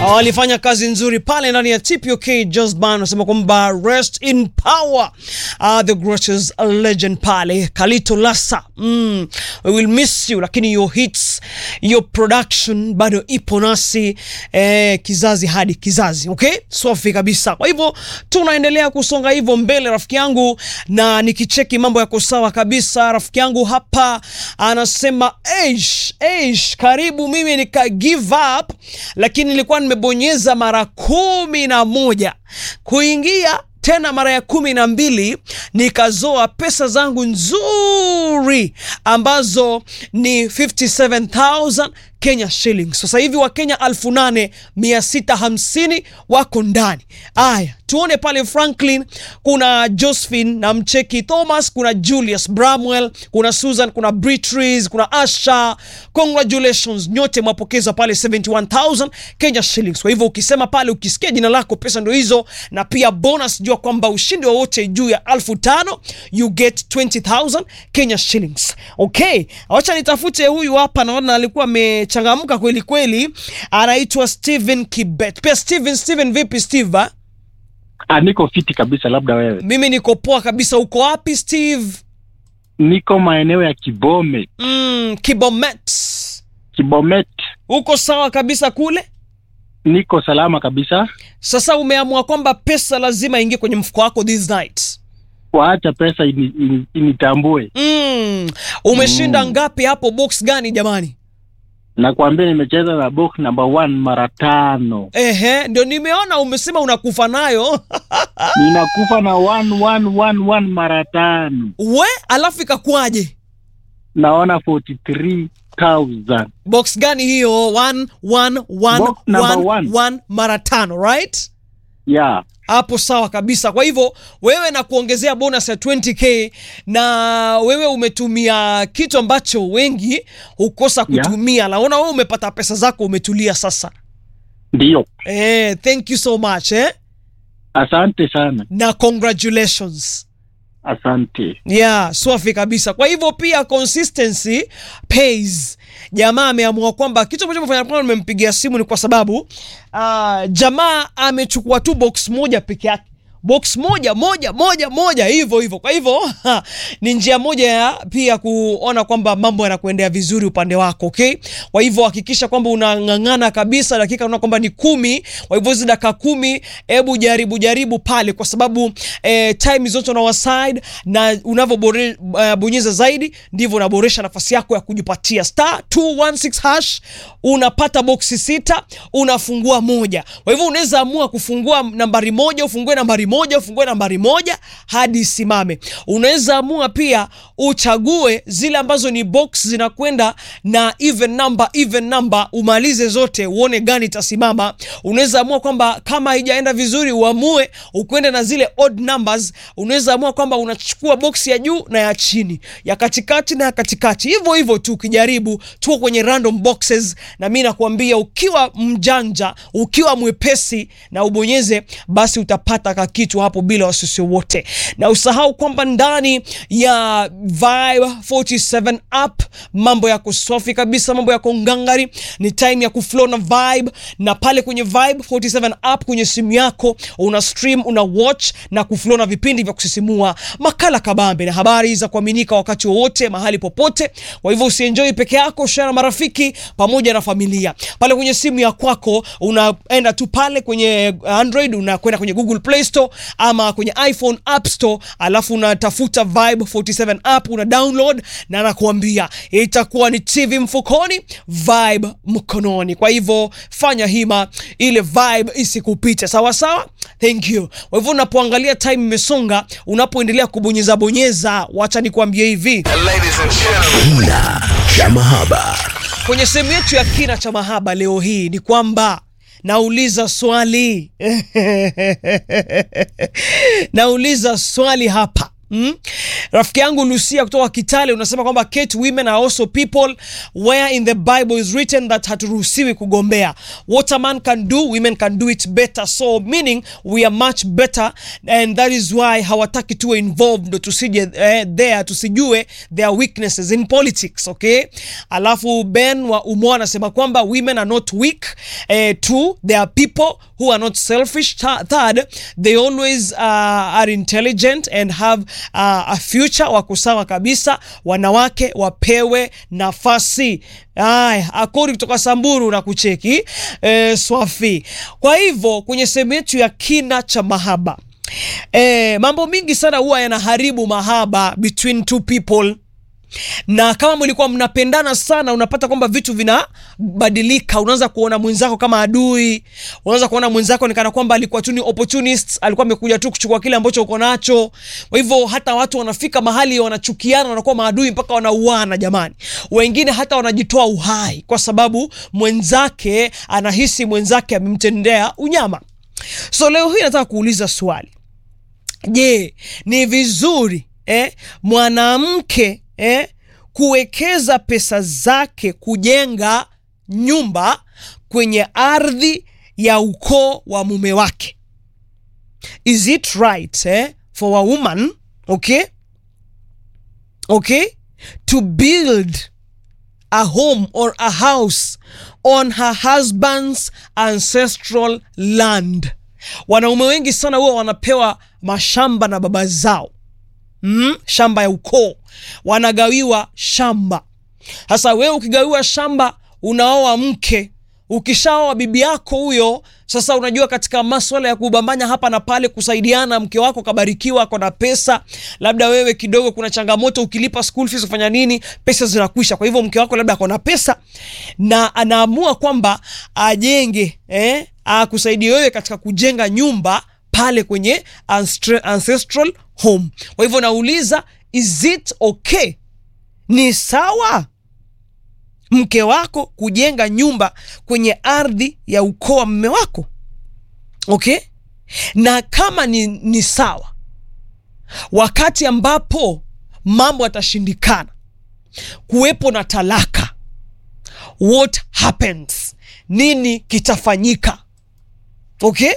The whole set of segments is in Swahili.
walifanya kazi nzuri pale ndani ya TPOK Just Band, wanasema kwamba rest in power uh, the greatest legend pale Kalito Lasa mm, we will miss you, lakini your hits your production bado ipo nasi eh, kizazi hadi kizazi. Okay, safi kabisa. Kwa hivyo tunaendelea kusonga hivyo mbele, rafiki yangu, na nikicheki mambo yako sawa kabisa. Rafiki yangu hapa anasema eish, eish, karibu mimi nika give up, lakini nilikuwa nimebonyeza mara kumi na moja kuingia tena mara ya kumi na mbili nikazoa pesa zangu nzuri ambazo ni 57000 Kenya shillings. Sasa hivi Wakenya elfu nane mia sita hamsini wako ndani. Aya, tuone pale Franklin, kuna Josephine na mcheki Thomas, kuna Julius Bramwell, kuna Susan, kuna Beatrice, kuna Asha. Congratulations nyote mwapokeza pale 71000 Kenya shillings. Kwa hivyo ukisema pale, ukisikia jina lako, pesa ndio hizo, na pia bonus, jua kwamba ushindi wowote juu ya elfu tano you get 20000 Kenya shillings. Okay, acha nitafute huyu hapa, naona alikuwa amechangamka kweli kweli, anaitwa Steven Kibet. Pia Steven, Steven vipi Steve? ah? Ah, niko fiti kabisa, labda wewe. Mimi niko poa kabisa. Uko wapi Steve? Niko maeneo ya Kibome, Mm, Kibomet. Kibomet. Uko sawa kabisa kule? Niko salama kabisa. Sasa umeamua kwamba pesa lazima ingie kwenye mfuko wako this night. Waacha pesa ini, ini, initambue. Mm, umeshinda ngapi hapo? Box gani jamani? Nakwambia nimecheza na box number one mara tano, Ehe, ndio nimeona umesema unakufa nayo ninakufa na one, one, one, one mara tano, we, alafu ikakuwaje? naona 43,000 Box gani hiyo? One, one, one, Box number one, one. one, mara tano, right? yeah. hapo sawa kabisa. Kwa hivyo wewe na kuongezea bonus ya 20k na wewe umetumia kitu ambacho wengi hukosa Yeah. kutumia. Naona wewe umepata pesa zako, umetulia sasa. Ndiyo, Eh, thank you so much eh? asante sana, na congratulations. asante. Yeah, swafi kabisa. Kwa hivyo pia consistency pays. Jamaa ameamua kwamba kitu ambacho amefanya kwamba nimempigia simu ni kwa sababu uh, jamaa amechukua tu box moja peke yake box moja moja moja moja hivyo hivyo. Kwa hivyo ha, ni njia moja ya pia kuona kwamba mambo yanakuendea vizuri upande wako, okay? Kwa hivyo hakikisha kwamba unang'ang'ana kabisa, dakika unaona kwamba ni kumi. Kwa hivyo hizi dakika kumi, hebu jaribu jaribu pale, kwa sababu eh, time zote on our side, na unavyobonyeza uh, zaidi ndivyo unaboresha nafasi yako ya kujipatia star 216 hash. Unapata boksi sita, unafungua moja. Kwa hivyo unaweza amua kufungua nambari moja, ufungue nambari moja, ufungue nambari moja hadi isimame. Unaweza amua pia uchague zile ambazo ni box zinakwenda na even number, even number, umalize zote uone gani itasimama. Unaweza amua kwamba kama haijaenda vizuri uamue ukwende na zile odd numbers. Unaweza amua kwamba unachukua box ya juu na ya chini, ya katikati na ya katikati, hivyo hivyo tu. Ukijaribu tuko kwenye random boxes, na mi nakuambia ukiwa mjanja, ukiwa mwepesi na ubonyeze, basi utapata kakitu hapo bila wasiwasi wote, na usahau kwamba ndani ya Vibe 47 app mambo yako safi kabisa, mambo yako ngangari. Ni time ya kuflow na Vibe, na pale kwenye Vibe 47 app kwenye simu yako una stream, una watch na kuflow na vipindi vya kusisimua, makala kabambe na habari za kuaminika wakati wowote mahali popote. Kwa hivyo usienjoy peke yako, share na marafiki pamoja na familia. Pale kwenye simu ya kwako unaenda tu pale kwenye Android, unakwenda kwenye Google Play Store ama kwenye iPhone App Store, alafu unatafuta Vibe 47 app una download, na nakuambia itakuwa ni TV mfukoni, Vibe mkononi. Kwa hivyo fanya hima, ile vibe isikupite, sawa sawa. Thank you. Kwa hivyo unapoangalia time imesonga, unapoendelea kubonyeza bonyeza, wacha nikwambie hivi Kina cha mahaba. kwenye sehemu yetu ya kina cha mahaba leo hii ni kwamba nauliza swali nauliza swali hapa Mm? Rafiki yangu Lucia kutoka Kitale unasema kwamba Kate, women are also people where in the Bible is written that haturuhusiwi kugombea. What a man can do, women can do it better. So meaning we are much better and that is why hawataki tuwe involved ndo tusije eh, there tusijue their weaknesses in politics, okay? Alafu Ben wa Umoa anasema kwamba women are not weak. Eh, two, they are people who are not selfish. Th- Third, they always uh, are intelligent and have uh, a future. Wako sawa kabisa, wanawake wapewe nafasi. Aya, akori kutoka Samburu na kucheki eh, Swafi. Kwa hivyo kwenye sehemu yetu ya kina cha mahaba eh, mambo mingi sana huwa yanaharibu mahaba between two people na kama mlikuwa mnapendana sana, unapata kwamba vitu vinabadilika. Unaanza kuona mwenzako kama adui, unaanza kuona mwenzako ni kana kwamba alikuwa tu ni opportunist, alikuwa amekuja tu kuchukua kile ambacho uko nacho. Kwa hivyo hata watu wanafika mahali wanachukiana, wanakuwa maadui mpaka wanauana. Jamani, wengine hata wanajitoa uhai kwa sababu mwenzake anahisi mwenzake amemtendea unyama. So leo hii nataka kuuliza swali Je, ni vizuri eh, mwanamke eh, kuwekeza pesa zake kujenga nyumba kwenye ardhi ya ukoo wa mume wake? Is it right eh, for a woman okay, okay to build a home or a house on her husband's ancestral land. Wanaume wengi sana huwa wanapewa mashamba na baba zao mm, shamba ya ukoo, wanagawiwa shamba. Sasa wewe ukigawiwa shamba, unaoa mke, ukishaoa bibi yako huyo, sasa unajua katika maswala ya kubambanya hapa na pale, kusaidiana, mke wako kabarikiwa, ako na pesa, labda wewe kidogo kuna changamoto, ukilipa school fees ufanya nini, pesa zinakwisha. Kwa hivyo mke wako labda ako na pesa na anaamua kwamba ajenge eh, akusaidia wewe katika kujenga nyumba pale kwenye ancestra- ancestral home. Kwa hivyo nauliza, is it okay, ni sawa mke wako kujenga nyumba kwenye ardhi ya ukoo wa mme wako okay? Na kama ni, ni sawa, wakati ambapo mambo yatashindikana, kuwepo na talaka, what happens? Nini kitafanyika? Okay,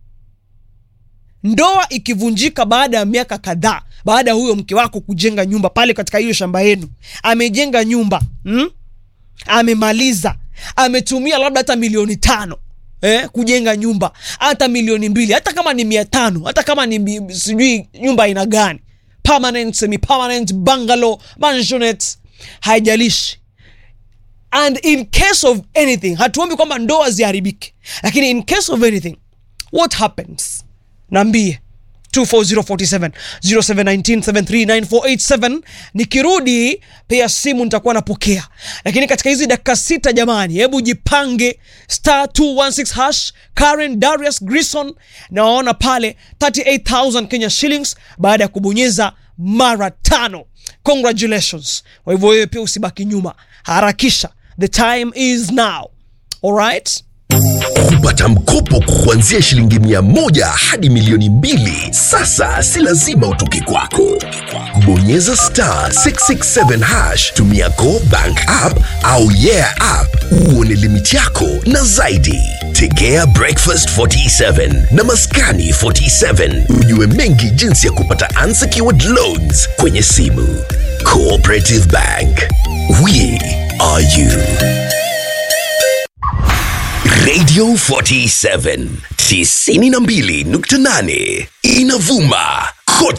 ndoa ikivunjika baada ya miaka kadhaa, baada ya huyo mke wako kujenga nyumba pale katika hiyo shamba yenu, amejenga nyumba hmm? amemaliza ametumia labda hata milioni tano eh, kujenga nyumba hata milioni mbili hata kama ni mia tano hata kama ni mi- sijui nyumba aina gani permanent semi permanent bungalow mansionette haijalishi and in case of anything hatuombi kwamba ndoa ziharibike lakini in case of anything what happens naambie 24047 0719739487 nikirudi pia simu nitakuwa napokea lakini katika hizi dakika sita jamani hebu jipange star 216 hash karen darius grison na waona pale 38000 kenya shillings baada ya kubonyeza mara tano congratulations kwa hivyo wewe pia usibaki nyuma harakisha the time is now alright kupata mkopo kuanzia shilingi mia moja hadi milioni mbili sasa si lazima utoke kwako bonyeza star 667 hash tumia go bank app au yeah app uone limiti yako na zaidi tegea breakfast 47 na maskani 47 ujue mengi jinsi ya kupata unsecured loans kwenye simu cooperative bank we are you Radio 47 92.8 inavuma kote